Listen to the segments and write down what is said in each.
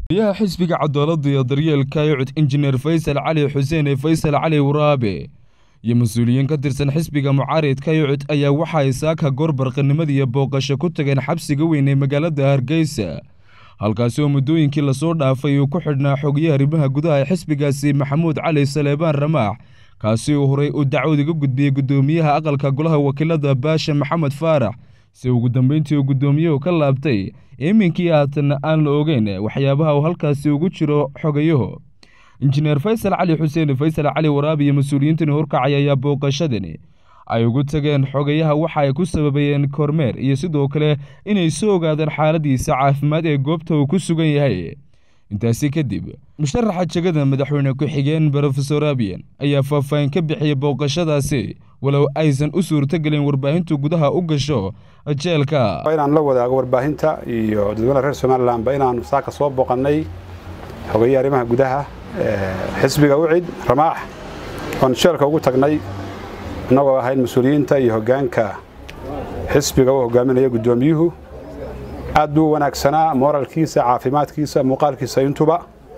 yaha xisbiga cadaalada iyo daryeelka yucud injineer faysal cali xuseen ee faysal cali waraabe iyo mas-uuliyiin ka tirsan xisbiga mucaaridka yucud ayaa waxa ay saaka goorbarqanimadii iyo booqasho ku tageen xabsiga weyn ee magaalada hargeysa halkaasi oo muddooyinkii lasoo dhaafay uu ku xidhnaa xogayaha arrimaha gudaha ee xisbigaasi maxamuud cali saleebaan ramaax kaasi uu horey uu dacwad uga gudbiyey guddoomiyaha aqalka golaha wakiilada baasha maxamed faarax si ugu dambeyntii uu guddoomiyuhu ka laabtay iminkii haatan aan la ogeyn waxyaabaha uu halkaasi ugu jiro xogayahu injineer faysal cali xuseen faysal cali waraabi iyo mas-uuliyiintani horkacay ayaa booqashadani ay ugu tageen xogayaha waxa ay ku sababayeen kormeer iyo sidoo kale inay soo ogaadaan xaaladiisa caafimaad ee goobta uu ku sugan yahay intaasi kadib musharaxa jegada madaxweyne ku-xigeen brofesor abiyan ayaa faahfaahin ka bixiyey booqashadaasi walow aysan u suurtogelin warbaahintu gudaha u gasho jeelka inaan la wadaago warbaahinta iyo dadweynaha reer somalilanba inaanu saaka soo booqannay xogeeye arrimaha gudaha xisbiga ucid ramaax oon jeelka ugu tagnay innagoo ahayn mas-uuliyiinta iyo hoggaanka xisbiga uu hogaaminaya guddoomiyuhu aad buu u wanaagsanaa mooralkiisa caafimaadkiisa muuqaalkiisa intuba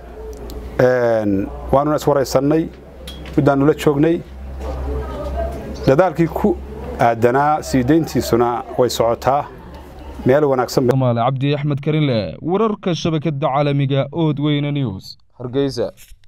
waanuna iswaraysannay muddaannu la joognay dadaalkii ku aadanaa sii deyntiisuna way socotaa meel wanaagsan cabdi axmed karinle wararka shabakada caalamiga ood weyne news hargeysa